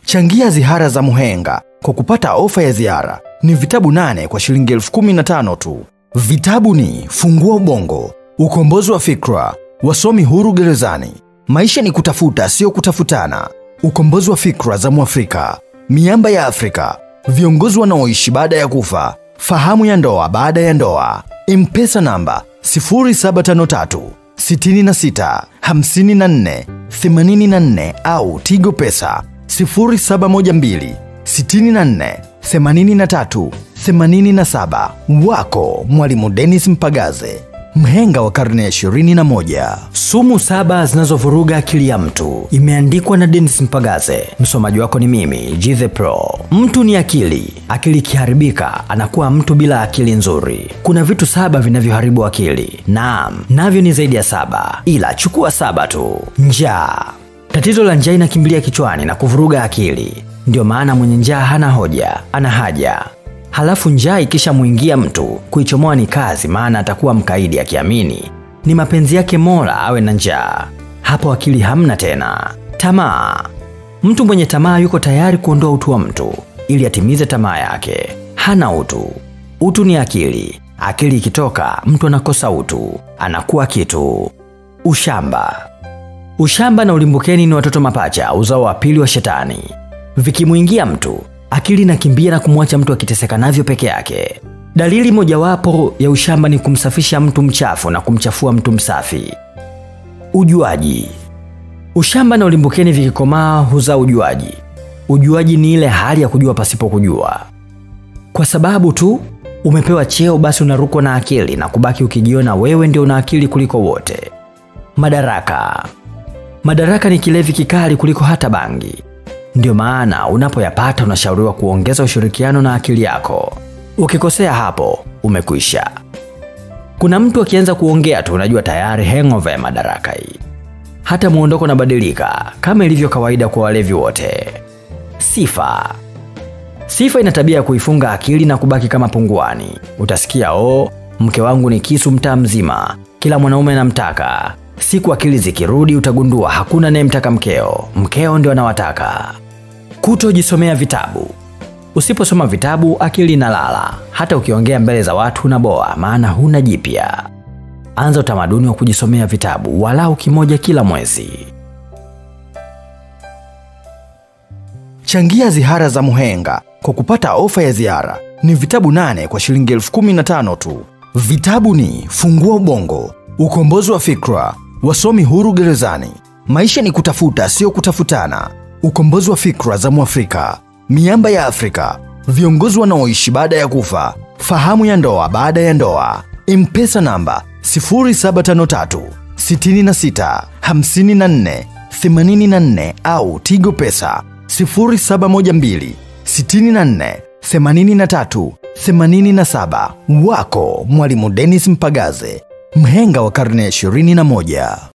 Changia zihara za Muhenga kwa kupata ofa ya ziara. Ni vitabu nane kwa shilingi elfu kumi na tano tu. Vitabu ni Fungua Ubongo, Ukombozi wa Fikra, Wasomi Huru Gerezani, Maisha ni Kutafuta Sio Kutafutana, Ukombozi wa Fikra za Mwafrika, Miamba ya Afrika, Viongozi Wanaoishi Baada ya Kufa, Fahamu ya Ndoa Baada ya Ndoa, Mpesa namba 0753 66 54 84 au Tigo Pesa 0712 64 83 87. Wako Mwalimu Dennis Mpagaze, mhenga wa karne ya 21. Sumu saba zinazovuruga akili ya mtu imeandikwa na Dennis Mpagaze. Msomaji wako ni mimi G Pro. Mtu ni akili. Akili ikiharibika anakuwa mtu bila akili nzuri. Kuna vitu saba vinavyoharibu akili. Naam, navyo ni zaidi ya saba, ila chukua saba tu. Njaa. Tatizo la njaa inakimbilia kichwani na kuvuruga akili. Ndio maana mwenye njaa hana hoja, ana haja. Halafu njaa ikishamwingia mtu, kuichomoa ni kazi, maana atakuwa mkaidi akiamini ni mapenzi yake Mola awe na njaa. Hapo akili hamna tena. Tamaa. Mtu mwenye tamaa yuko tayari kuondoa utu wa mtu ili atimize tamaa yake. Hana utu. Utu ni akili. Akili ikitoka, mtu anakosa utu, anakuwa kitu. Ushamba. Ushamba na ulimbukeni ni watoto mapacha, uzao wa pili wa shetani. Vikimwingia mtu, akili inakimbia na kumwacha mtu akiteseka navyo peke yake. Dalili mojawapo ya ushamba ni kumsafisha mtu mchafu na kumchafua mtu msafi. Ujuaji. Ushamba na ulimbukeni vikikomaa huzaa ujuaji. Ujuaji ni ile hali ya kujua pasipo kujua. Kwa sababu tu umepewa cheo, basi unarukwa na akili na kubaki ukijiona wewe ndio una akili kuliko wote. Madaraka. Madaraka ni kilevi kikali kuliko hata bangi. Ndio maana unapoyapata unashauriwa kuongeza ushirikiano na akili yako. Ukikosea hapo, umekwisha. Kuna mtu akianza kuongea tu unajua tayari hangover ya madaraka hii. Hata muondoko unabadilika kama ilivyo kawaida kwa walevi wote. Sifa. Sifa ina tabia ya kuifunga akili na kubaki kama punguani. Utasikia o, mke wangu ni kisu mtaa mzima, kila mwanaume anamtaka. Siku akili zikirudi, utagundua hakuna anayemtaka mkeo, mkeo ndio anawataka. Kutojisomea vitabu. Usiposoma vitabu, akili inalala. Hata ukiongea mbele za watu unaboa, maana huna jipya. Anza utamaduni wa kujisomea vitabu walau kimoja kila mwezi. Changia zihara za Muhenga kwa kupata ofa ya ziara. Ni vitabu nane kwa shilingi elfu kumi na tano tu. Vitabu ni Fungua Ubongo, Ukombozi wa Fikra, Wasomi Huru Gerezani, Maisha ni Kutafuta Sio Kutafutana, Ukombozi wa Fikra za Mwafrika, Miamba ya Afrika, Viongozi Wanaoishi Baada ya Kufa, Fahamu ya Ndoa Baada ya Ndoa, Mpesa namba 0753 66 54 84 au Tigo Pesa 0712 64 83 87. Wako Mwalimu Dennis Mpagaze, mhenga wa karne ya 21.